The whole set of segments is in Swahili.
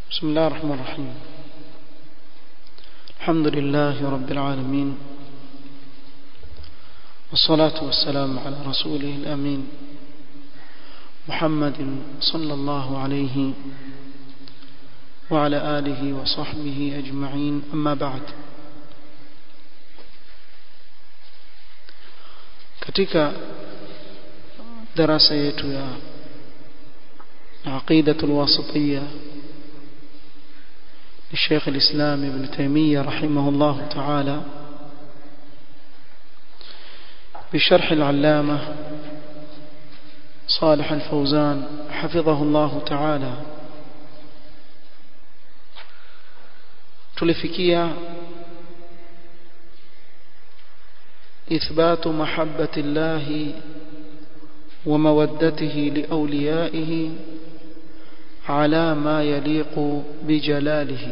بسم الله الرحمن الرحيم الحمد لله رب العالمين والصلاة والسلام على رسوله الأمين محمد صلى الله عليه وعلى آله وصحبه أجمعين أما بعد katika darasa yetu ya عقيدة الواسطية للشيخ الإسلام ابن تيمية رحمه الله تعالى بشرح العلامة صالح الفوزان حفظه الله تعالى tulifikia إثبات محبة الله ومودته لأوليائه على ما يليق بجلاله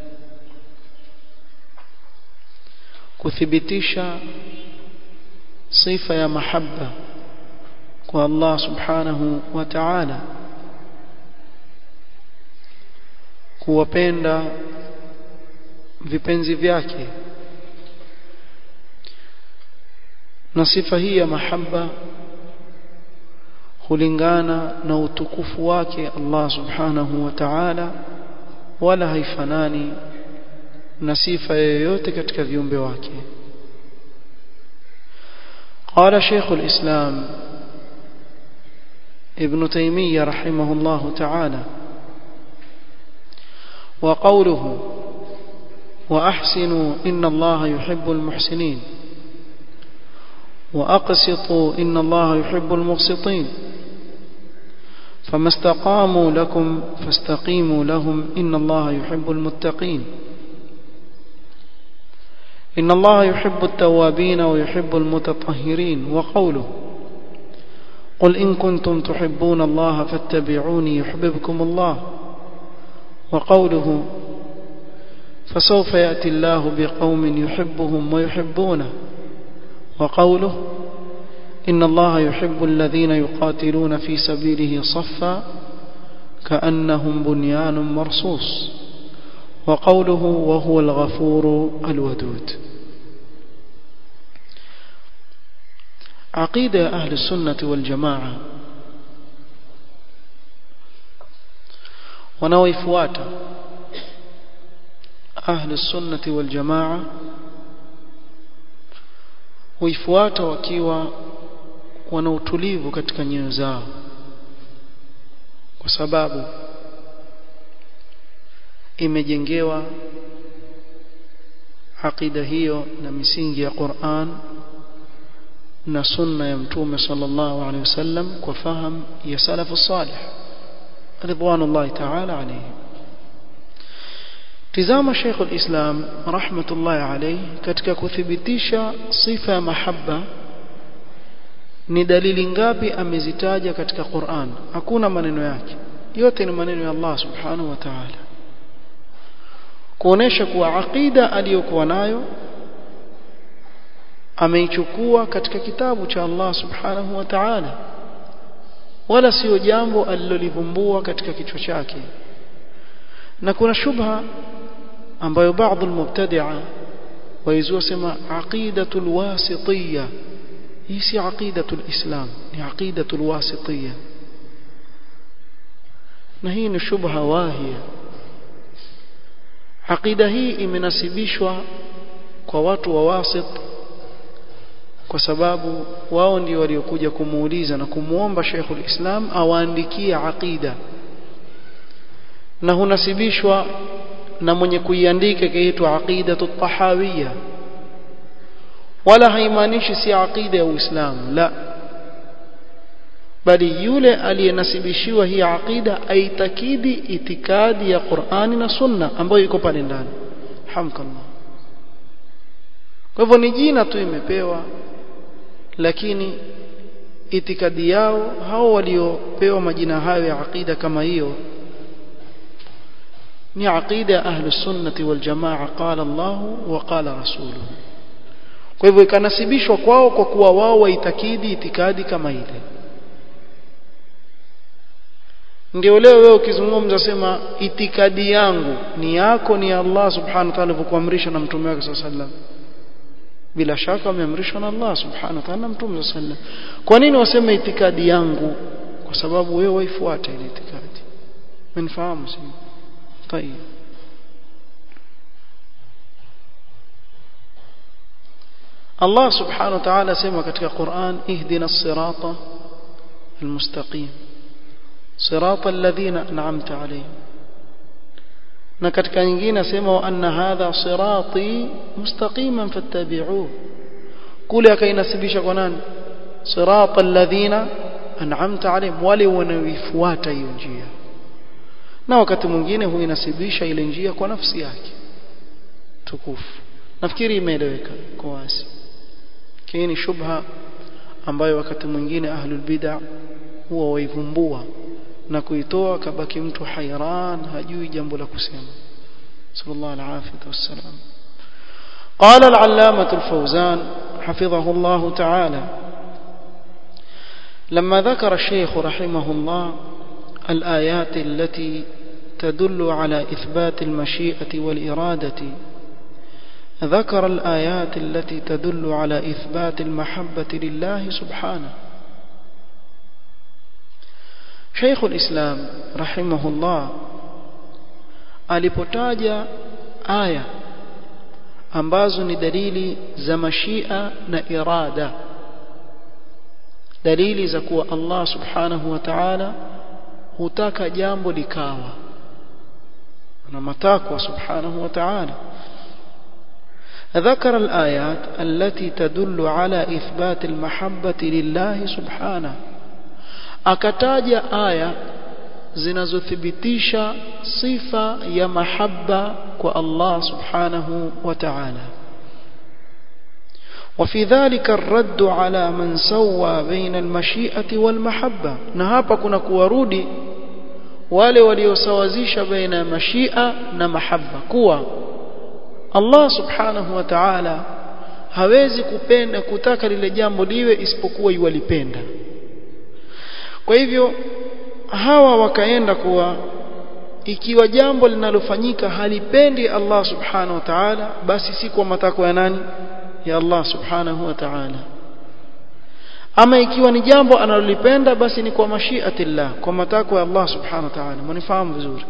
kuthibitisha sifa ya mahabba kwa Allah subhanahu wa ta'ala kuwapenda vipenzi vyake na sifa hii ya mahabba hulingana na utukufu wake Allah subhanahu wa ta'ala wala haifanani na sifa yoyote katika viumbe wake قال شيخ الإسلام ابن تيمية رحمه الله تعالى وقوله وأحسنوا إن الله يحب المحسنين وأقسطوا إن الله يحب المقسطين فما استقاموا لكم فاستقيموا لهم إن الله يحب المتقين إن الله يحب التوابين ويحب المتطهرين وقوله قل إن كنتم تحبون الله فاتبعوني يحببكم الله وقوله فسوف يأتي الله بقوم يحبهم ويحبونه وقوله إن الله يحب الذين يقاتلون في سبيله صفا كأنهم بنيان مرصوص وقوله وهو الغفور الودود عقيدة أهل السنة والجماعة ونويفوات أهل السنة والجماعة huifuata wakiwa wana utulivu katika nyoyo zao kwa sababu imejengewa aqida hiyo na misingi ya Qur'an na sunna ya mtume sallallahu alaihi wasallam kwa faham ya salafu salih ridwanullahi ta'ala alayhi tizama Sheikh al-Islam rahmatullahi alayhi katika kuthibitisha sifa ya mahabba ni dalili ngapi amezitaja katika Qur'an hakuna maneno yake yote ni maneno ya Allah subhanahu wa ta'ala kuonesha kuwa aqida aliyokuwa nayo ameichukua katika kitabu cha Allah subhanahu wa ta'ala wala sio jambo alilolivumbua katika kichwa chake na kuna shubha ambayo baadhi almubtadi'a waizua sema aqidatul wasitiyya hii si aqidatul islam ni aqidatul wasitiyya na hii ni shubha wahia aqida hii imenasibishwa kwa watu wa wasit kwa sababu wao ndio waliokuja kumuuliza na kumuomba Sheikhul Islam awaandikie aqida na hunasibishwa na mwenye kuiandika kaitwa aqidatu tahawiyya wala haimaanishi si aqida ya Uislamu la bali yule aliyenasibishiwa hii aqida aitakidi itikadi ya Qur'ani na Sunna ambayo iko pale ndani hamkallah kwa hivyo ni jina tu imepewa lakini itikadi yao hao waliopewa majina hayo ya aqida kama hiyo ni aqida ahlus sunnati wal jamaa qala Allah wa qala rasuluhu kwa hivyo ikanasibishwa kwao kwa kuwa wao waitakidi itikadi kama ile ndio leo wewe ukizungumza sema itikadi yangu ni yako ni Allah subhanahu wa ta'ala alivyokuamrisha na mtume wake sallallahu alaihi wasallam bila shaka ameamrishwa na Allah subhanahu wa ta'ala na mtume sallallahu alaihi wasallam kwa nini waseme itikadi yangu kwa sababu wewe waifuata ile itikadi mnifahamu si طيب Allah subhanahu wa ta'ala sema katika Qur'an ihdina as-sirata al-mustaqim sirata alladhina an'amta alayhim na katika nyingine asema wa anna hadha sirati mustaqiman fattabi'uhu kule akainasibisha kwa nani sirata alladhina an'amta alayhim wale wanaoifuata hiyo njia na wakati mwingine huinasibisha ile njia kwa nafsi yake tukufu nafikiri imeeleweka kwa wazi hii ni shubha ambayo wakati mwingine ahlul bid'ah huwa waivumbua na kuitoa kabaki mtu hairan hajui jambo la kusema sallallahu alaihi wasallam قال العلامة الفوزان حفظه الله تعالى لما ذكر الشيخ رحمه الله الآيات التي تدل على إثبات المشيئة والإرادة ذكر الآيات التي تدل على إثبات المحبة لله سبحانه شيخ الإسلام رحمه الله alipotaja aya ambazo ni dalili za mashia na irada dalili za kuwa Allah subhanahu wa ta'ala hutaka jambo likawa na matakwa subhanahu wa ta'ala ذكر الآيات التي تدل على إثبات المحبة لله سبحانه akataja aya zinazothibitisha sifa ya mahabba kwa Allah subhanahu wa ta'ala وفي ذلك الرد على من سوى بين المشيئة والمحبة na hapa kuna kuwarudi wale waliosawazisha baina ya mashia na mahabba kuwa Allah subhanahu wa ta'ala hawezi kupenda kutaka lile jambo liwe isipokuwa yuwalipenda kwa hivyo hawa wakaenda kuwa ikiwa jambo linalofanyika halipendi Allah subhanahu wa ta'ala basi si kwa matakwa ya nani ya Allah subhanahu wa ta'ala ama ikiwa ni jambo analolipenda basi ni kwa mashiatillah kwa matakwa ya Allah subhanahu wa ta'ala mnifahamu vizuri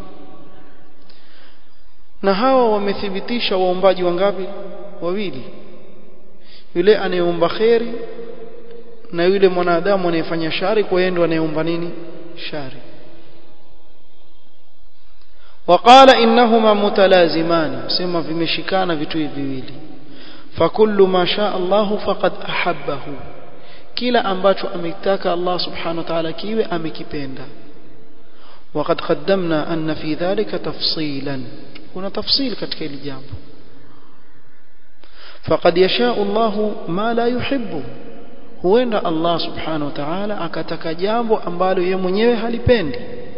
na hawa wamethibitisha waombaji wangapi wawili yule anayeomba kheri na yule mwanadamu anayefanya shari kwa yeye ndo anayeomba nini shari وقال انهما متلازمان سما vimeshikana vitu hivi viwili fakullu ma shaa Allah faqad ahabbahu kila ambacho ametaka Allah subhanahu wa ta'ala kiwe amekipenda وقد قدمنا أن في ذلك تفصيلا هنا تفصيل katika hili jambo فقد يشاء الله ما لا يحبه huenda Allah subhanahu wa ta'ala akataka jambo ambalo yeye mwenyewe halipendi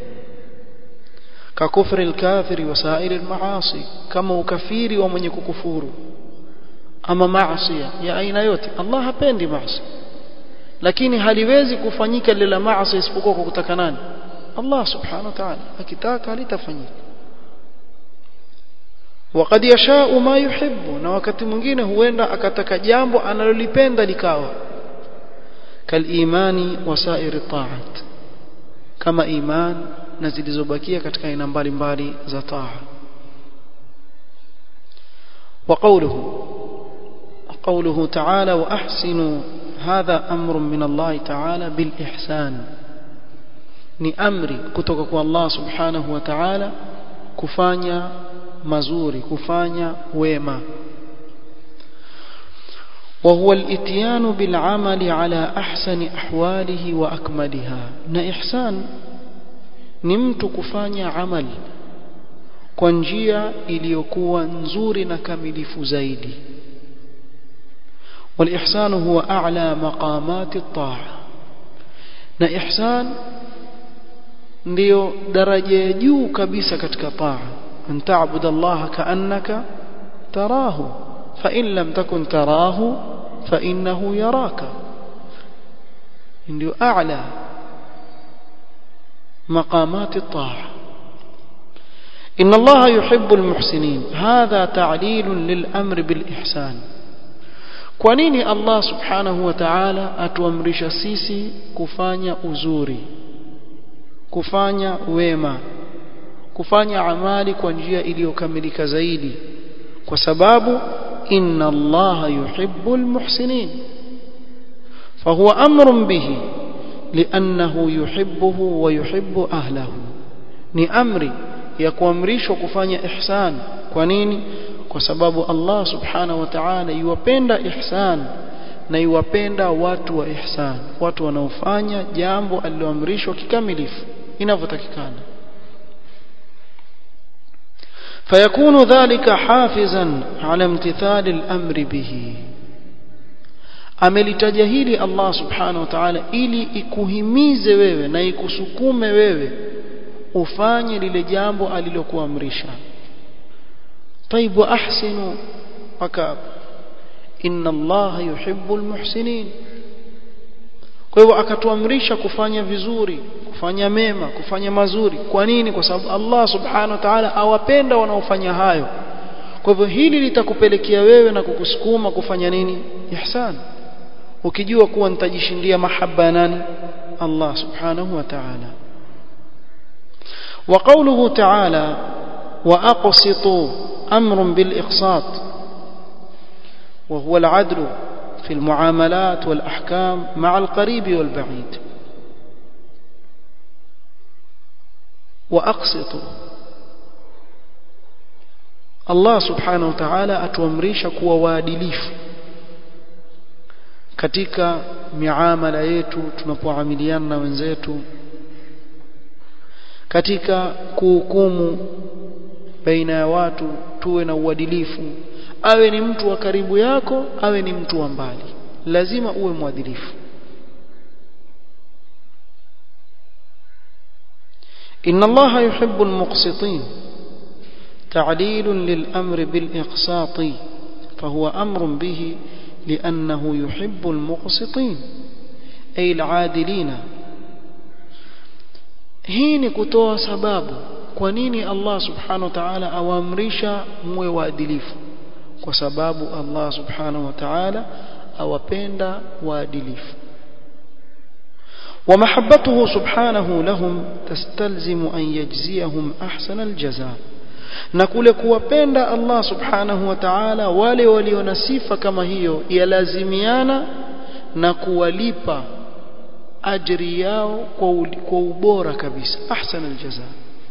ka kufri al-kafiri wa sa'iri al-ma'asi kama ukafiri wa mwenye kukufuru ama maasi ya aina yote Allah hapendi maasi lakini haliwezi kufanyika lile maasi isipokuwa kwa kutaka nani Allah subhanahu wa ta'ala akitaka litafanyika وقد يشاء ما يحب na wakati mwingine huenda akataka jambo analolipenda likawa kalimani wasairi taat kama iman na zilizobakia katika aina mbalimbali za taa وقوله قوله تعالى واحسنوا هذا امر من الله تعالى بالاحسان ni amri kutoka kwa Allah subhanahu wa ta'ala kufanya mazuri kufanya wema وهو الاتيان بالعمل على احسن احواله واكملها na ihsan ni mtu kufanya amali kwa njia iliyokuwa nzuri na kamilifu zaidi والإحسان هو أعلى مقامات الطاعة na ihsan ndio daraja ya juu kabisa katika taa an ta'budu Allah ka'annaka tarahu fa in lam takun tarahu fa innahu yaraka ndio a'la مقامات الطاعة إن الله يحب المحسنين هذا تعليل للأمر بالإحسان kwa nini Allah subhanahu wa ta'ala atuamrisha sisi kufanya uzuri kufanya wema kufanya amali kwa njia iliyokamilika zaidi kwa sababu inna Allah yuhibbul muhsinin فهو أمر به لأنه يحبه ويحب أهله ni amri ya kuamrishwa kufanya ihsan kwa nini kwa sababu Allah subhanahu wa ta'ala yuwapenda ihsan na yuwapenda watu wa ihsan watu wanaofanya jambo aliloamrishwa kikamilifu inavyotakikana فيكون ذلك حافزا على امتثال الأمر به amelitaja hili Allah subhanahu wa ta'ala ili ikuhimize wewe na ikusukume wewe ufanye lile jambo alilokuamrisha طيب واحسنوا وكاب ان الله يحب المحسنين kwa hivyo akatuamrisha kufanya vizuri kufanya mema kufanya mazuri kwa nini kwa sababu Allah subhanahu wa ta'ala awapenda wanaofanya hayo kwa hivyo hili litakupelekea wewe na kukusukuma kufanya nini ihsan ukijua kuwa nitajishindia mahaba nani Allah subhanahu wa ta'ala وقوله تعالى وأقسطوا أمر بالإقساط وهو العدل في المعاملات والأحكام مع القريب والبعيد وأقسطوا الله سبحانه وتعالى أتوامريش كوا وادليف katika miamala yetu tunapoamiliana na wenzetu katika kuhukumu baina ya watu tuwe na uadilifu awe ni mtu wa karibu yako awe ni mtu wa mbali lazima uwe mwadilifu إن الله يحب المقسطين تعليل للأمر بالإقساط فهو أمر به لأنه يحب المقسطين أي العادلين hii ni kutoa sababu kwa nini Allah subhanahu wa ta'ala awaamrisha muwe waadilifu kwa sababu Allah subhanahu wa ta'ala awapenda waadilifu ومحبته سبحانه لهم تستلزم أن يجزيهم أحسن الجزاء na kule kuwapenda Allah subhanahu wa ta'ala wale walio na sifa kama hiyo yalazimiana na kuwalipa ajri yao kwa ubora kabisa ahsan aljaza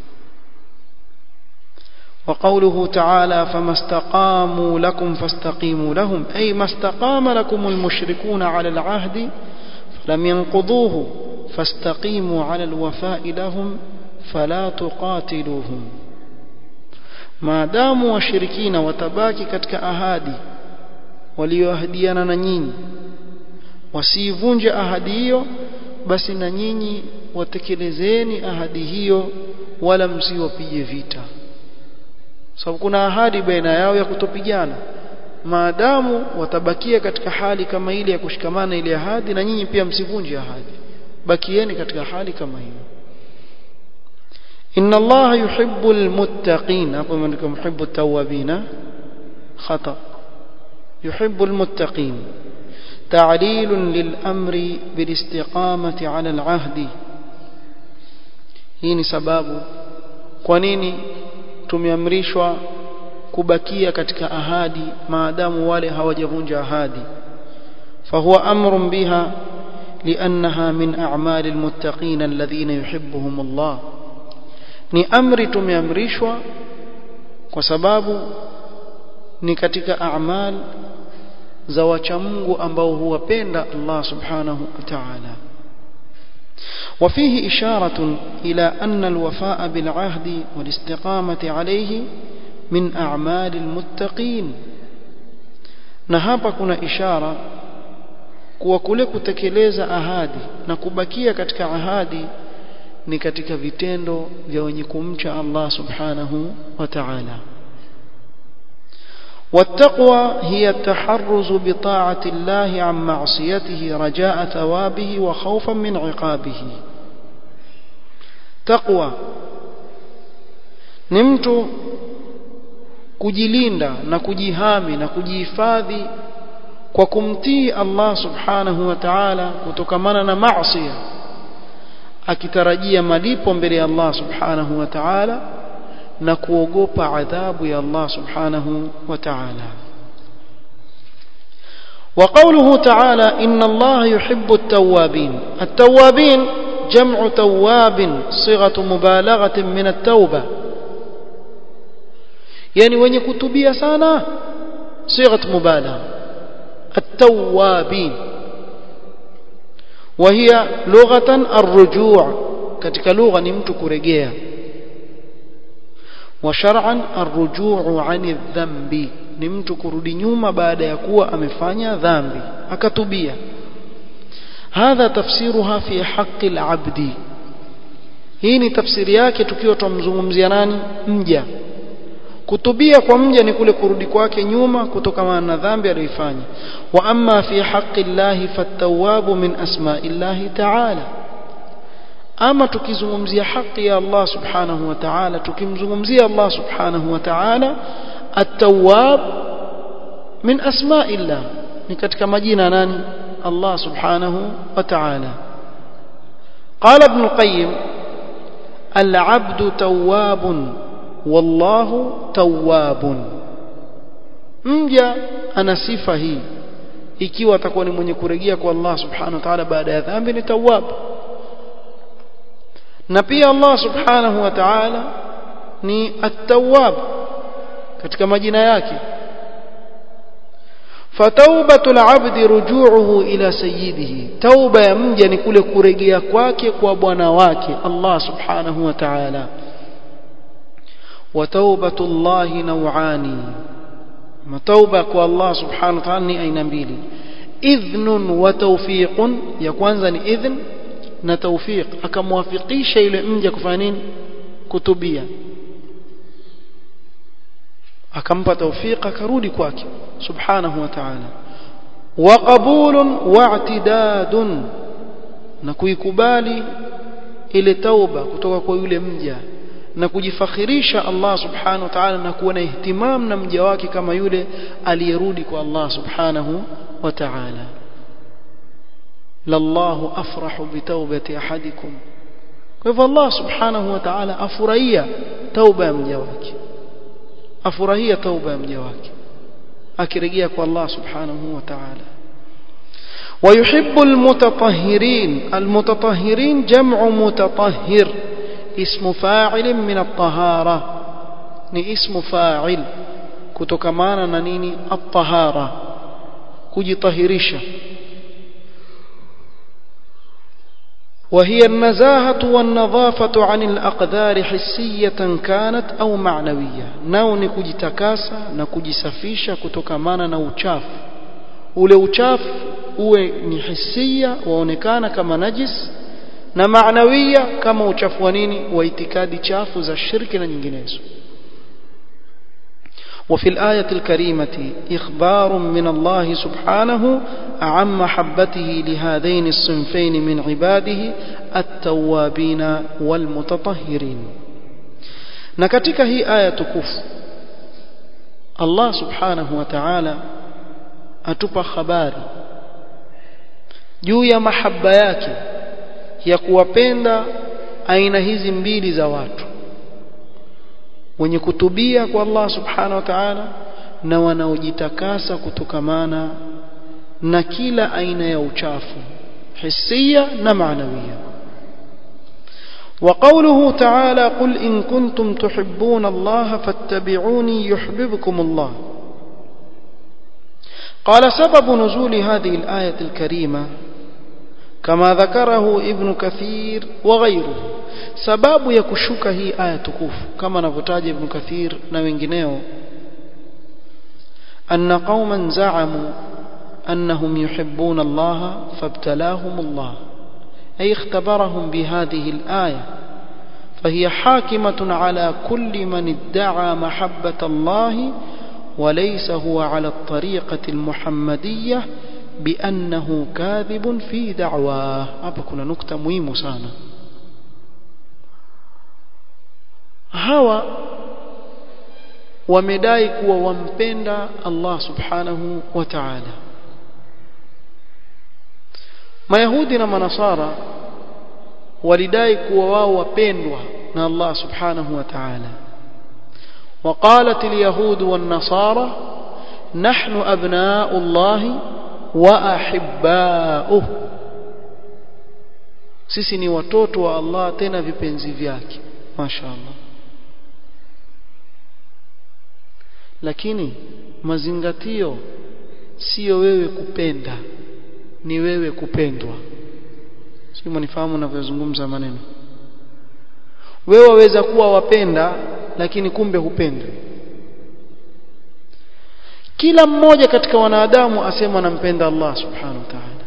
وقوله تعالى فما استقاموا لكم فاستقيموا لهم أي ما استقام لكم المشركون على العهد فلم ينقضوه فاستقيموا على الوفاء لهم فلا تقاتلوهم ما داموا وشركين وتباكي كتك أهادي وليهدينا ننين wasivunje ahadi hiyo basi na nyinyi watekelezeni ahadi hiyo wala msiwapige vita sababu kuna ahadi baina yao ya kutopigana maadamu watabakia katika hali kama ile ya kushikamana ile ahadi na nyinyi pia msivunje ahadi bakieni katika hali kama hiyo inna allaha yuhibbul muttaqin hapo imeandikwa muhibbu tawabina khata yuhibbul muttaqin تعليل للأمر بالاستقامة على العهد hii ni sababu kwa nini tumeamrishwa kubakia katika ahadi maadamu wale hawajavunja ahadi fahuwa amrun biha liannaha min a'mali almuttaqin alladhina yuhibbuhum Allah ni amri tumeamrishwa kwa sababu ni katika a'mal za wacha Mungu ambao huwapenda Allah subhanahu wa ta'ala وفيه إشارة إلى أن الوفاء بالعهد والاستقامة عليه من أعمال المتقين نهابا كنا إشارة kuwa kule kutekeleza ahadi na kubakia katika ahadi ni katika vitendo vya wenye kumcha Allah subhanahu wa ta'ala والتقوى هي التحرز بطاعة الله عن معصيته رجاء ثوابه وخوفا من عقابه taqwa ni mtu kujilinda na kujihami na kujihifadhi kwa kumtii Allah subhanahu wa ta'ala kutokamana na maasi akitarajia malipo mbele ya Allah subhanahu wa ta'ala na kuogopa adhabu ya Allah subhanahu wa ta'ala وقوله تعالى إن الله يحب التوابين التوابين جمع تواب صيغة مبالغة من التوبة يعني وين كتبية سانا صيغة مبالغة التوابين وهي لغة الرجوع katika lugha ni mtu kurejea wa shar'an arrujuu 'ani dhambi ni mtu kurudi nyuma baada ya kuwa amefanya dhambi akatubia hadha tafsiruha fi haqqi al-'abdi hii ni tafsiri yake tukiwa tumzungumzia nani mja kutubia kwa mja ni kule kurudi kwake nyuma kutokana na dhambi aliyoifanya wa amma fi haqqi llahi fattawabu min asma'illahi ta'ala ama tukizungumzia haki ya Allah subhanahu wa ta'ala tukimzungumzia Allah subhanahu wa ta'ala at-tawwab min asma'illah ni katika majina nani Allah subhanahu wa ta'ala قال ابن القيم العبد تواب والله تواب mja ana sifa hii ikiwa atakuwa ni mwenye kurejea kwa Allah subhanahu wa ta'ala baada ya dhambi ni tawwab na pia Allah subhanahu wa ta'ala ni at-tawwab katika majina yake fatawbatu al-'abdi ruju'uhu ila sayyidihi tauba ya mja ni kule kurejea kwake kwa bwana wake Allah subhanahu wa ta'ala wa tawbatu Allah naw'ani matauba kwa Allah subhanahu wa ta'ala ni aina mbili idhnun wa tawfiqun ya kwanza ni idhn na tawfiq akamwafikisha yule mja kufanya nini kutubia akampa tawfiq akarudi kwake subhanahu wa ta'ala wa qabulun wa i'tidadun na kuikubali ile tauba kutoka kwa yule mja na kujifakhirisha Allah subhanahu wa ta'ala na kuwa na ihtimam na mja wake kama yule aliyerudi kwa Allah subhanahu wa ta'ala lallahu afrahu bitawbati ahadikum kwa hivyo Allah subhanahu wa ta'ala afurahia tauba ya mja wake afurahia tauba ya mja wake akirejea kwa Allah subhanahu wa ta'ala ويحب المتطهرين المتطهرين جمع متطهر اسم فاعل من الطهارة ni ismu fa'il kutokamana na nini at-tahara kujitahirisha وهي النزاهة والنظافة عن الأقدار حسية كانت أو معنوية nao ni kujitakasa na kujisafisha kutokamana na uchafu ule uchafu uwe ni hisia waonekana kama najis na maanawia kama uchafu wa nini wa itikadi chafu za shirki na nyinginezo وفي الآية الكريمة إخبار من الله سبحانه عن محبته لهذين الصنفين من عباده التوابين والمتطهرين نكتك هي آية كف الله سبحانه وتعالى أتبع خباري juu ya mahaba yake ya kuwapenda aina hizi mbili za watu wenye kutubia kwa Allah subhanahu wa ta'ala na wanaojitakasa kutokamana na kila aina ya uchafu hisia na maanawia وقوله تعالى قل إن كنتم تحبون الله فاتبعوني يحببكم الله قال سبب نزول هذه الآية الكريمة كما ذكره ابن كثير وغيره sababu ya kushuka hii aya tukufu kama anavyotaja ibn kathir na wengineo anna qauman za'amu annahum yuhibbuna Allah fabtalahum Allah ay ikhtabarahum bihadhihi al-aya فهي حاكمة على كل من ادعى محبة الله وليس هو على الطريقة المحمدية بأنه كاذب في دعواه hapa kuna nukta muhimu sana hawa wamedai kuwa wampenda Allah subhanahu wa ta'ala Mayahudi na Manasara walidai kuwa wao wapendwa na Allah subhanahu wa ta'ala وقالت اليهود والنصارى نحن أبناء الله وأحباؤه sisi ni watoto wa Allah tena vipenzi vyake mashaallah lakini mazingatio sio wewe kupenda ni wewe kupendwa sio mnifahamu ninavyozungumza maneno wewe waweza kuwa wapenda lakini kumbe hupendwi kila mmoja katika wanadamu asema anampenda Allah subhanahu wa ta'ala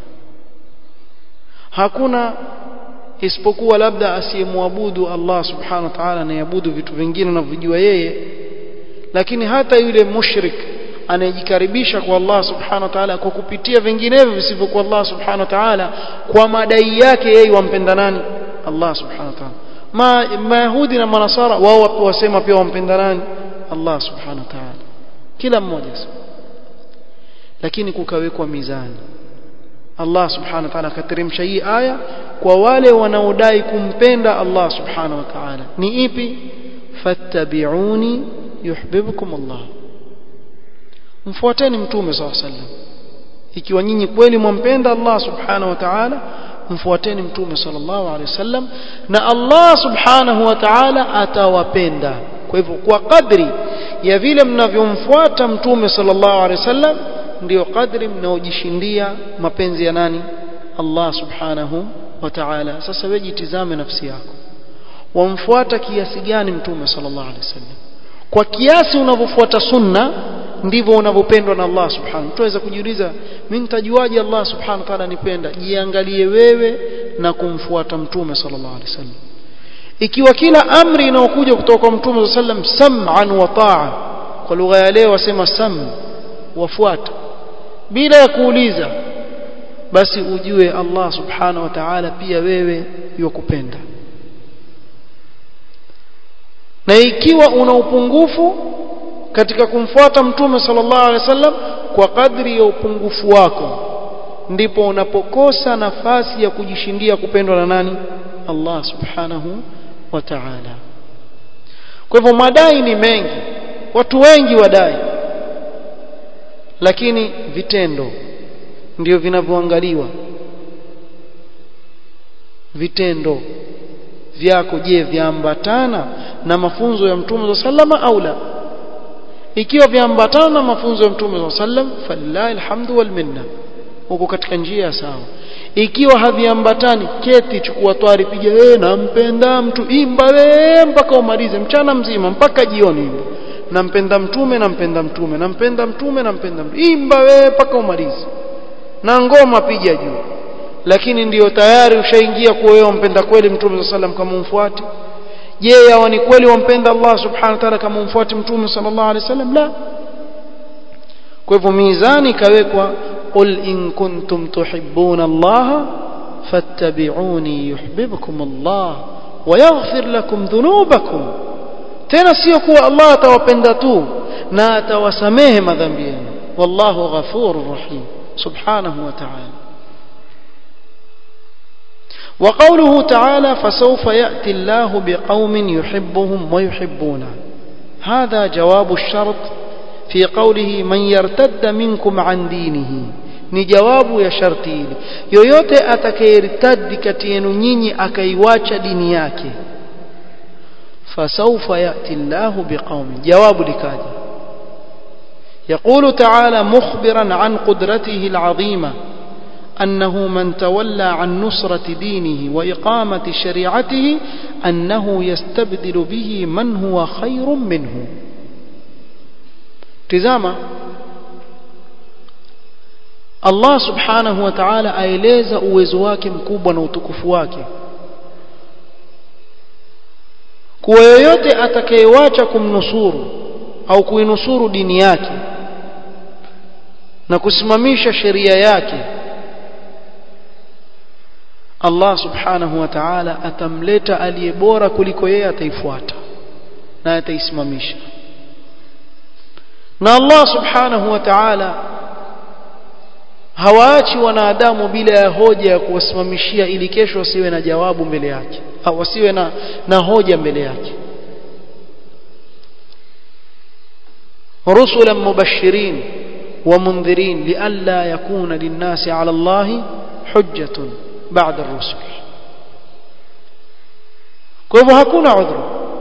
hakuna isipokuwa labda asiyemwabudu Allah subhanahu wa ta'ala anayeabudu vitu vingine anavyojua yeye lakini hata yule mushrik anayejikaribisha kwa Allah subhanahu wa ta'ala kwa kupitia vinginevyo visivyokuwa Allah subhanahu wa ta'ala kwa madai yake yeye wampenda nani Allah subhanahu wa ta'ala ma mayahudi na manasara wao wasema pia wampenda nani Allah subhanahu wa ta'ala kila mmoja lakini kukawekwa mizani Allah subhanahu wa ta'ala akateremsha hii aya kwa wale wanaodai kumpenda Allah subhanahu wa ta'ala ni ipi fattabi'uni yuhibbukum Allah mfuateni mtume sallallahu alaihi wasallam ikiwa nyinyi kweli mwampenda Allah subhanahu wa ta'ala mfuateni mtume sallallahu alaihi wasallam na Allah subhanahu wa ta'ala atawapenda kwa hivyo kwa kadri ya vile mnavyomfuata mtume sallallahu alaihi wasallam ndio kadri mnaojishindia mapenzi ya nani Allah subhanahu wa ta'ala sasa wewe jitizame nafsi yako wamfuata kiasi gani mtume sallallahu alaihi wasallam kwa kiasi unavyofuata sunna ndivyo unavyopendwa na Allah subhanahu tuweza kujiuliza mimi nitajuaje Allah subhanahu wa ta'ala nipenda jiangalie wewe na kumfuata mtume sallallahu alaihi wasallam ikiwa kila amri inayokuja kutoka kwa mtume sallallahu alaihi wasallam sam'an wa ta'a kwa lugha ya leo wasema sam wafuata bila ya kuuliza basi ujue Allah subhanahu wa ta'ala pia wewe yukupenda na ikiwa una upungufu katika kumfuata mtume sallallahu alaihi wasallam kwa kadri ya upungufu wako ndipo unapokosa nafasi ya kujishindia kupendwa na nani Allah subhanahu wa ta'ala kwa hivyo madai ni mengi watu wengi wadai lakini vitendo ndio vinavyoangaliwa vitendo vyako je vyambatana na mafunzo ya mtume sallama au la ikiwa vyambatana na mafunzo ya mtume sallam falillahi alhamdu wal minna uko katika njia sawa ikiwa haviambatani keti chukua twari piga wewe nampenda mtu imba wewe mpaka umalize mchana mzima mpaka jioni imba nampenda mtume nampenda mtume nampenda mtume nampenda mtume imba wewe mpaka umalize na ngoma piga juu lakini ndiyo tayari ushaingia kuwa wewe umpenda kweli mtume sallam kama umfuate je yawa ni kweli wampenda Allah subhanahu wa ta'ala kama umfuate mtume sallallahu alaihi wasallam la kwa hivyo mizani ikawekwa qul in kuntum tuhibbuna Allah fattabi'uni yuhibbukum Allah wa yaghfir lakum dhunubakum tena sio kuwa Allah atawapenda tu na atawasamehe madhambi yenu wallahu ghafurur rahim subhanahu wa ta'ala وقوله تعالى فسوف يأتي الله بقوم يحبهم ويحبونه هذا جواب الشرط في قوله من يرتد منكم عن دينه ni jawabu ya sharti hili yoyote atakayertadi kati yenu nyinyi akaiwacha dini yake fasawfa yati llahu biqaumin jawabu likaja يقول تعالى مخبرا عن قدرته العظيمه أنه من تولى عن نصرة دينه وإقامة شريعته أنه يستبدل به من هو خير منه تزاما Allah subhanahu wa ta'ala aeleza uwezo wake mkubwa na utukufu wake kuwa yoyote atakayewacha kumnusuru au kuinusuru dini yake na kusimamisha sheria yake Allah subhanahu wa ta'ala atamleta aliye bora kuliko yeye ataifuata na ataisimamisha na Allah subhanahu wa ta'ala hawaachi wanadamu bila ya hoja ya kuwasimamishia ili kesho wasiwe na jawabu mbele yake au wasiwe na, na hoja mbele yake رسلا مبشرين ومنذرين لئلا يكون للناس على الله حجة بعد الرسل kwa hivyo hakuna udhuru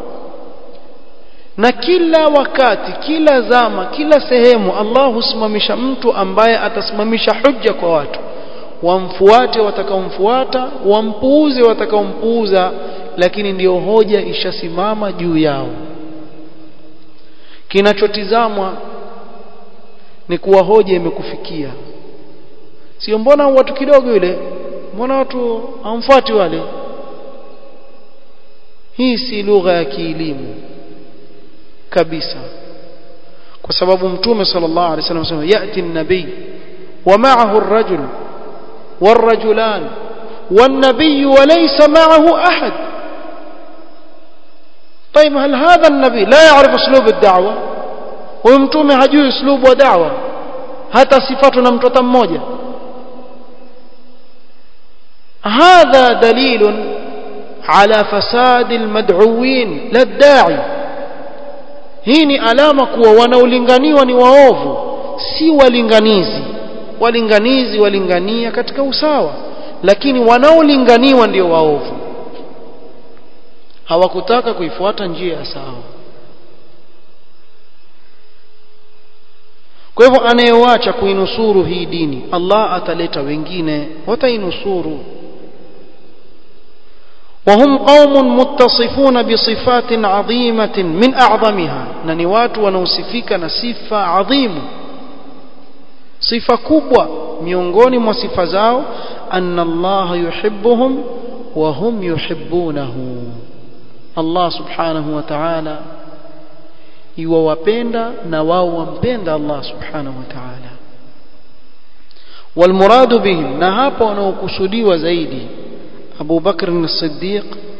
na kila wakati kila zama kila sehemu Allah husimamisha mtu ambaye atasimamisha hujja kwa watu wamfuate watakaomfuata wampuuze watakaompuuza lakini ndiyo hoja ishasimama juu yao kinachotizamwa ni kuwa hoja imekufikia sio mbona watu kidogo yule mbona watu hawamfuati wale hii si lugha ya kielimu kabisa kwa sababu mtume sallallahu alaihi wasallam anasema yati an-nabi wa ma'ahu ar-rajul والرجلان والنبي وليس معه أحد طيب هل هذا النبي لا يعرف اسلوب الدعوه ويمتومه hajui اسلوب wa da'wa hata sifatu na mtoto mmoja هذا دليل على فساد المدعوين لا الداعي hii ni alama kuwa wanaolinganiwa ni waovu si walinganizi walinganizi walingania katika usawa lakini wanaolinganiwa ndio waovu hawakutaka kuifuata njia ya sawa kwa hivyo anayewacha kuinusuru hii dini Allah ataleta wengine watainusuru وهم قوم متصفون بصفات عظيمة من أعظمها ننوات ونوصفيك نصفة عظيم صفة كبوة miongoni mwa sifa zao anna Allah yuhibbuhum wa hum yuhibbunahu Allah subhanahu wa ta'ala yuwapenda na wao wampenda Allah subhanahu wa ta'ala والمراد بهم na hapa wanaokusudiwa zaidi أبو بكر الصديق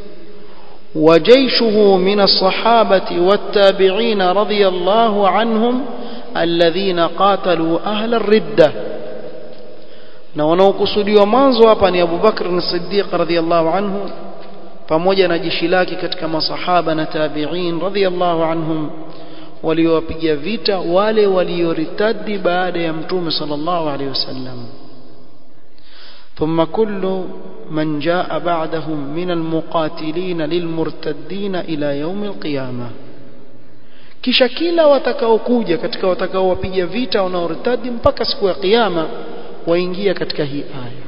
وجيشه من الصحابة والتابعين رضي الله عنهم الذين قاتلوا أهل الردة na wanaokusudiwa mwanzo hapa ni Abu Bakr as-Siddiq radhiyallahu anhu pamoja na jeshi lake katika masahaba na tabi'in radhiyallahu anhum waliowapiga vita wale walioritadi baada ya mtume sallallahu alaihi wasallam ثم كل من جاء بعدهم من المقاتلين للمرتدين إلى يوم القيامة kisha kila watakaokuja katika watakaowapiga vita wanaortadi mpaka siku ya kiyama waingia katika hii aya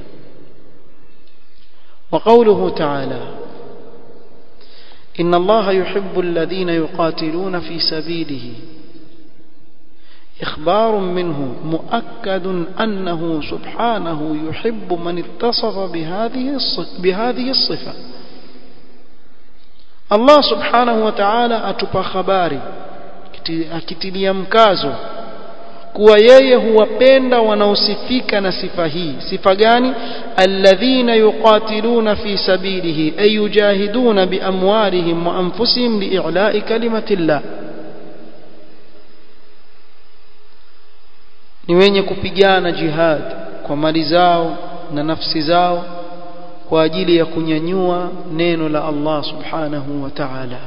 وقوله تعالى إن الله يحب الذين يقاتلون في سبيله إخبار منه مؤكد أنه سبحانه يحب من اتصف بهذه بهذه الصفة الله سبحانه وتعالى أتبى خباري akitilia mkazo kuwa yeye huwapenda wanaosifika na sifa hii sifa gani alladhina yuqatiluna fi sabilihi ay yujahiduna biamwalihim wa anfusihim li'ila'i kalimatillah ni wenye kupigana jihad kwa mali zao na nafsi zao kwa ajili ya kunyanyua neno la Allah subhanahu wa ta'ala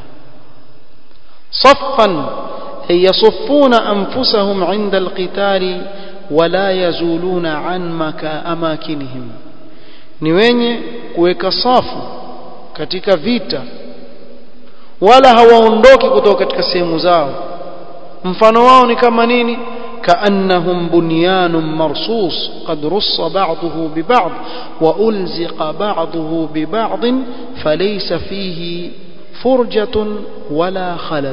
صفا أي يصفون أنفسهم عند القتال ولا يزولون عن مكا أماكنهم ni wenye kuweka safu katika vita wala hawaondoki kutoka katika sehemu zao mfano wao ni kama nini كأنهم بنيان مرصوص قد رص بعضه ببعض وألزق بعضه ببعض فليس فيه فرجة ولا خلل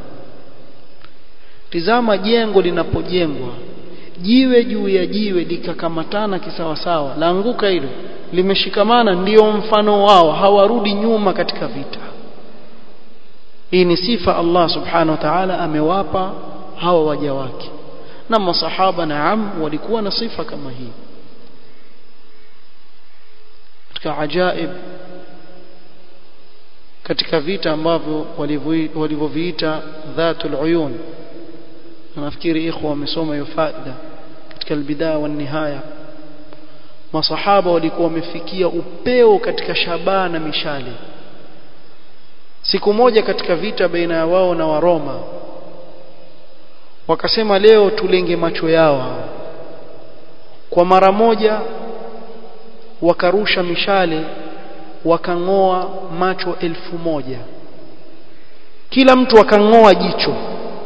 tizama jengo linapojengwa jiwe juu ya jiwe likakamatana kisawasawa laanguka hilo limeshikamana ndio mfano wao hawarudi nyuma katika vita hii ni sifa Allah subhanahu wa ta'ala amewapa hawa waja wake na masahaba naam walikuwa na sifa kama hii katika ajaib katika vita ambavyo walivyoviita dhatul uyun nafikiri ikhwa wamesoma hiyo faida katika albidaya wa nihaya masahaba walikuwa wamefikia upeo katika shabaha na mishale siku moja katika vita baina ya wao na waroma wakasema leo tulenge macho yao kwa mara moja wakarusha mishale wakang'oa macho elfu moja kila mtu akang'oa jicho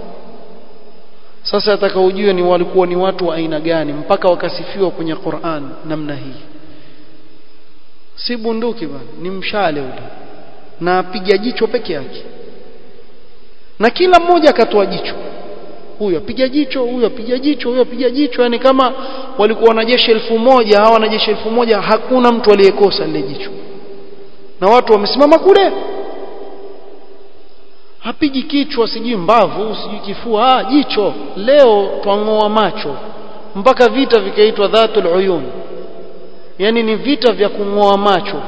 sasa ataka ujue ni walikuwa ni watu wa aina gani mpaka wakasifiwa kwenye Qur'an namna hii si bunduki bwana ni mshale ule na apiga jicho peke yake na kila mmoja akatoa jicho huyo apiga jicho huyo apiga jicho huyo apiga jicho yani kama walikuwa wanajeshi elfu moja hawa wanajeshi elfu moja hakuna mtu aliyekosa lile jicho na watu wamesimama kule hapigi kichwa sijui mbavu sijui kifua ah jicho leo twang'oa macho mpaka vita vikaitwa dhatul uyun yani ni vita vya kung'oa macho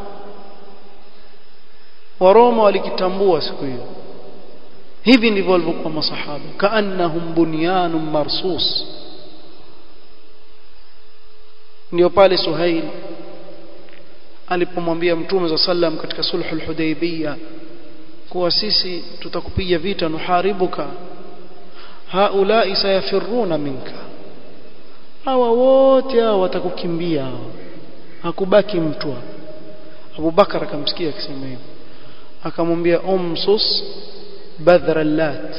waroma walikitambua siku hiyo hivi ndivyo walivyokuwa masahaba kaannahum bunyanun marsus ndio pale suhail alipomwambia mtume za sallam katika sulhul hudaybiyah kuwa sisi tutakupiga vita nuharibuka haulai sayafiruna minka hawa wote hawa watakukimbia hakubaki mtu Abu Bakar akamsikia akisema hivyo akamwambia umsus badhra lat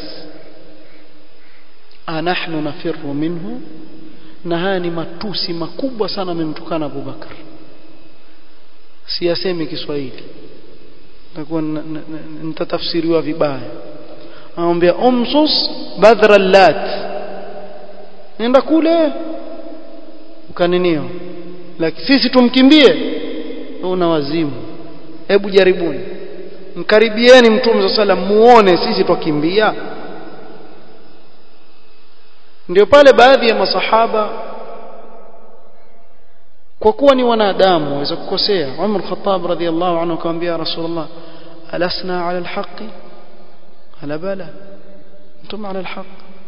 anahnu nafirru minhu na haya ni matusi makubwa sana amemtukana Abu Bakar siyasemi Kiswahili takuwa nitatafsiriwa vibaya anamwambia umsus badhra lat nenda kule ukaninio lakini sisi tumkimbie una wazimu hebu jaribuni mkaribieni mtume sa salam muone sisi twakimbia ndio pale baadhi ya masahaba kwa kuwa ni wanadamu waweza kukosea Umar Khattab radhiallahu anhu akamwambia Rasulullah alasna ala alhaqi ala bala antum ala alhaq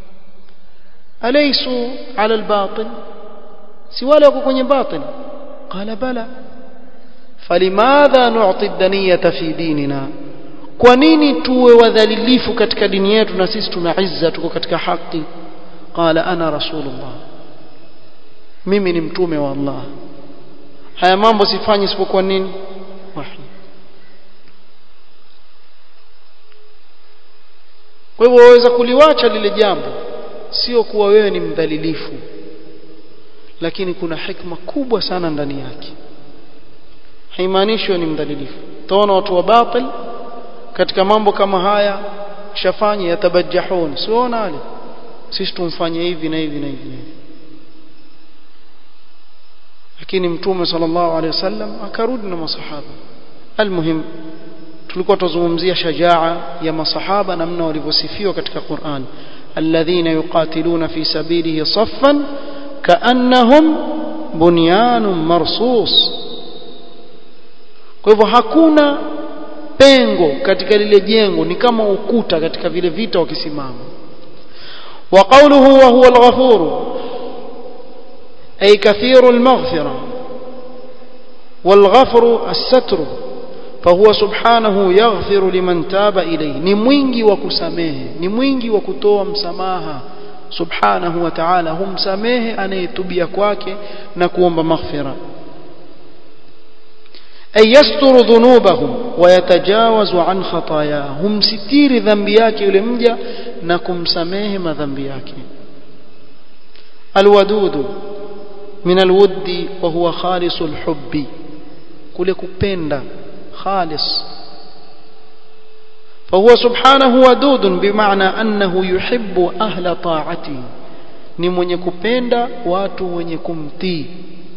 alaysu ala albatil si wale wako kwenye batil qala bala falimadha nu'ti ad-daniyata fi dinina kwa nini tuwe wadhalilifu katika dini yetu na sisi tuna izza tuko katika haki qala ana rasulullah mimi ni mtume wa Allah haya mambo sifanyi isipokuwa nini wahi kwa hivyo waweza kuliwacha lile jambo sio kuwa wewe ni mdhalilifu lakini kuna hikma kubwa sana ndani yake haimaanishi ni mdhalilifu taona watu wa batil katika mambo kama haya shafanye yatabajjahun siona wale sisi tumfanye hivi na hivi na hivi na hivi lakini mtume sallallahu alaihi wasallam akarudi na masahaba almuhim tulikuwa tuzungumzia shajaa ya masahaba namna walivyosifiwa katika Qur'an alladhina yuqatiluna fi sabilihi saffan kaannahum bunyanun marsus kwa hivyo hakuna pengo katika lile jengo ni kama ukuta katika vile vita wakisimama wa qawluhu wa huwa al-ghafur ay kathiru al-maghfira والغفر الستر فهو سبحانه يغفر لمن تاب إليه ni mwingi wa kusamehe ni mwingi wa kutoa msamaha subhanahu wa ta'ala humsamehe anayetubia kwake na kuomba maghfira ay yasturu dhunubahum wa yatajawazu an khatayahum humsitiri dhambi yake yule mja na kumsamehe madhambi yake alwadudu min alwuddi wa huwa khalisul hubbi kule kupenda خالص فهو سبحانه ودود بمعنى أنه يحب أهل طاعته ni mwenye kupenda watu wenye kumtii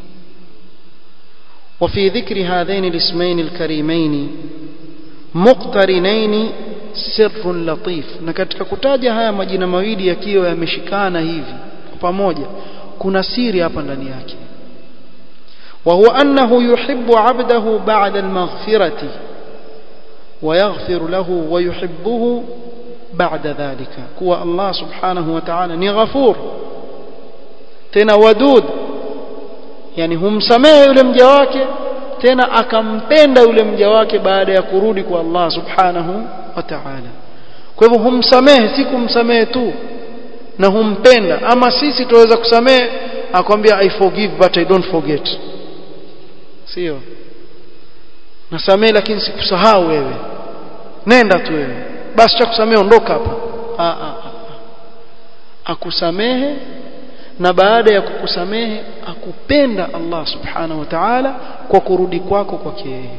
وفي ذكر هذين الاسمين الكريمين مقترنين سر لطيف na katika kutaja haya majina mawili yakiwa yameshikana hivi pamoja kuna siri hapa ndani yake وهو أنه يحب عبده بعد المغفرة ويغفر له ويحبه بعد ذلك كوا الله سبحانه وتعالى ni ghafur tena wadud yani humsamehe yule mja wake tena akampenda yule mja wake baada ya kurudi kwa Allah subhanahu wa ta'ala kwa hivyo humsamehe si kumsamehe tu na humpenda ama sisi tuweza kusamehe akwambia i forgive but i don't forget sio nasamehe lakini sikusahau wewe nenda tu wewe basi cha kusamehe ondoka hapa a a akusamehe na baada ya kukusamehe akupenda Allah subhanahu wa ta'ala kwa kurudi kwako kwake yeye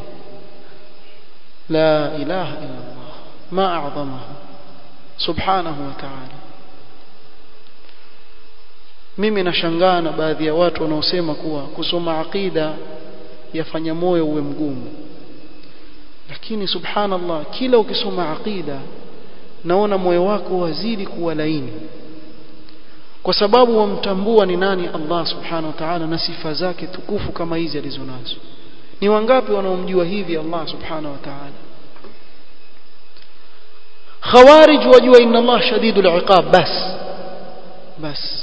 la ilaha illa Allah ma a'zamahu subhanahu wa ta'ala mimi nashangaa na baadhi ya watu wanaosema kuwa kusoma aqida yafanya moyo uwe mgumu lakini subhanallah kila ukisoma aqida naona moyo wako wazidi kuwa laini kwa sababu wamtambua ni nani Allah subhanahu wa ta'ala na sifa zake tukufu kama hizi alizonazo ni wangapi wanaomjua hivi Allah subhanahu wa ta'ala khawarij wajua inna Allah shadidul iqab bas bas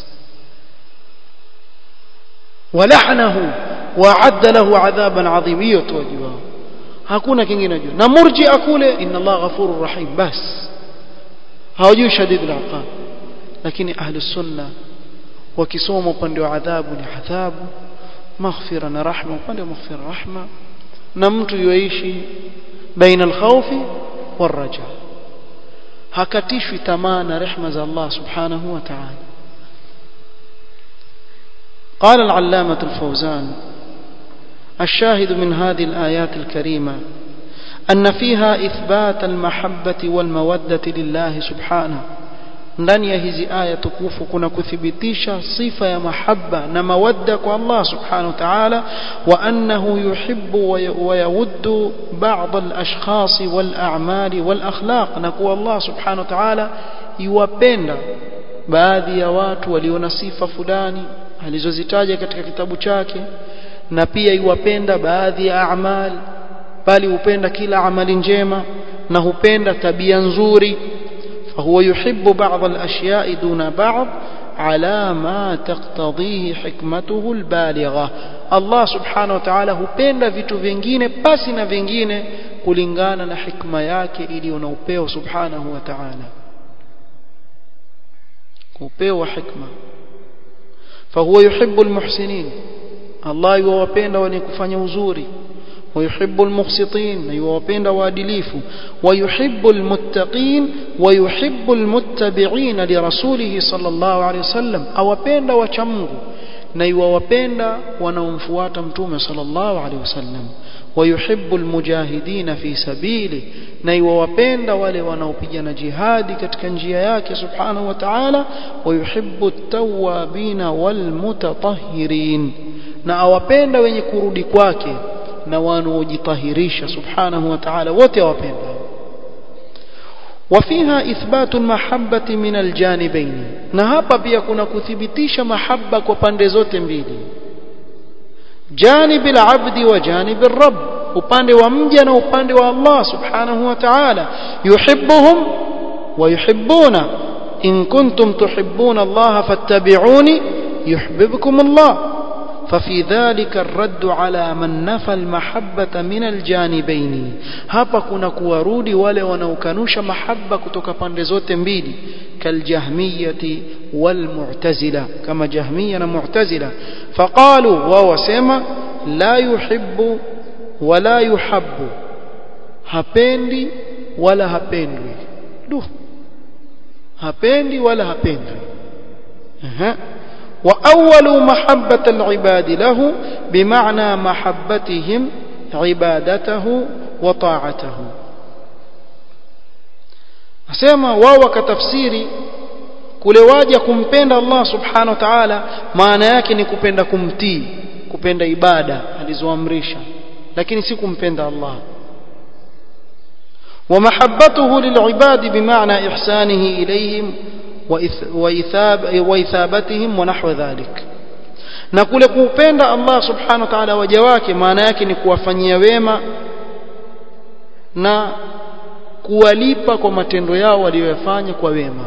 walahnahu wa'adda lahu 'adhaban 'azim hiyo tu wajua hakuna kingine wajua na murji'a kule inna Allah ghafurur rahim bas hawajui shadidul iqab lakini ahli sunna wakisoma upande wa adhabu ni adhabu maghfira na rahma upande wa maghfira rahma na mtu yoishi baina alkhawfi waraja hakatishwi tamaa na rehma za Allah subhanahu wa ta'ala قال العلامة الفوزان الشاهد من هذه الآيات الكريمة أن فيها إثبات المحبة والمودة لله سبحانه ndani ya hizi aya tukufu kuna kuthibitisha sifa ya mahabba na mawadda kwa Allah subhanahu wa ta'ala wa annahu yuhibbu wa yawuddu ba'd al-ashkhas wal a'mal wal akhlaq na kwa Allah subhanahu wa ta'ala yuwapenda baadhi ya watu walio na sifa fulani alizozitaja katika kitabu chake na pia yuwapenda baadhi ya a'mal bali hupenda kila amali njema na hupenda tabia nzuri فهو يحب بعض الأشياء دون بعض على ما تقتضيه حكمته البالغة الله سبحانه وتعالى hupenda vitu vingine pasi na vingine kulingana na hikma yake iliyo na upeo subhanahu wa ta'ala upeo wa hikma فهو يحب المحسنين الله يوapenda wenye kufanya uzuri ويحب المقسطين يوapenda waadilifu ويحب المتقين ويحب المتبعين لرسوله صلى الله عليه وسلم awapenda wacha Mungu na yuwapenda wanaomfuata mtume sallallahu alaihi wasallam ويحب المجاهدين في سبيله na yuwapenda wale wanaopigana jihadi katika njia yake subhanahu wa ta'ala ويحب التوابين والمتطهرين na awapenda wenye kurudi kwake na wanaojitahirisha subhanahu wa ta'ala wote wapenda وفيها إثبات المحبة من الجانبين na hapa pia kuna kuthibitisha mahaba kwa pande zote mbili جانب العبد وجانب الرب upande wa mja na upande wa Allah subhanahu wa ta'ala yuhibbuhum wa yuhibbuna in kuntum tuhibbuna Allah fattabi'uni yuhibbukum Allah ففي ذلك الرد على من نفى المحبة من الجانبين hapa kuna kuwarudi wale wanaokanusha mahaba kutoka pande zote mbili kaljahmiyati walmu'tazila kama jahmiya na mu'tazila faqalu wa wasema la yuhibbu wala yuhabbu hapendi wala hapendwi du hapendi wala hapendwi aha وأول محبة العباد له بمعنى محبتهم عبادته وطاعته asema wao wakatafsiri kule waja kumpenda Allah subhanahu wa ta'ala maana yake ni kupenda kumtii kupenda ibada alizoamrisha lakini si kumpenda Allah ومحبته للعباد بمعنى إحسانه إليهم وإثاب وإثابتهم ونحو ذلك na kule kuupenda Allah subhanahu wa ta'ala waja wake maana yake ni kuwafanyia wema na kuwalipa kwa matendo yao walioyafanya kwa wema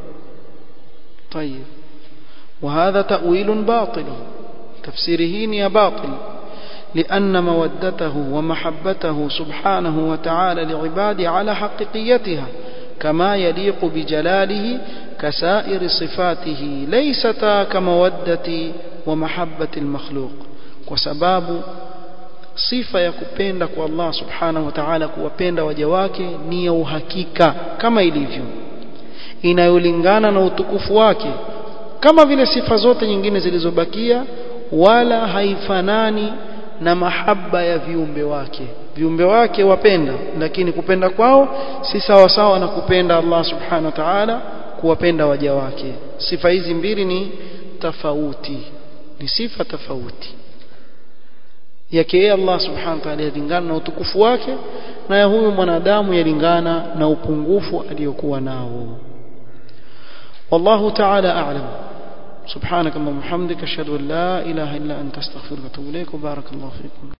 طيب وهذا تأويل باطل تفسيره ني باطل لأن مودته ومحبته سبحانه وتعالى لعباده على حقيقيتها كما يليق بجلاله كسائر صفاته ليستا كمودة ومحبة المخلوق وسباب sifa ya kupenda kwa Allah subhanahu wa ta'ala kuwapenda waja wake ni ya uhakika kama ilivyo inayolingana na utukufu wake kama vile sifa zote nyingine zilizobakia wala haifanani na mahaba ya viumbe wake viumbe wake wapenda lakini kupenda kwao si sawa sawa na kupenda Allah subhanahu wa ta'ala kuwapenda waja wake sifa hizi mbili ni tofauti ni sifa tofauti yake yeye Allah subhanahu wa ta'ala yalingana na utukufu wake na ya huyu mwanadamu yalingana na upungufu aliyokuwa nao والله تعالى أعلم سبحانك اللهم وبحمدك أشهد أن لا إله إلا أنت أستغفرك وأتوب إليك وبارك الله فيكم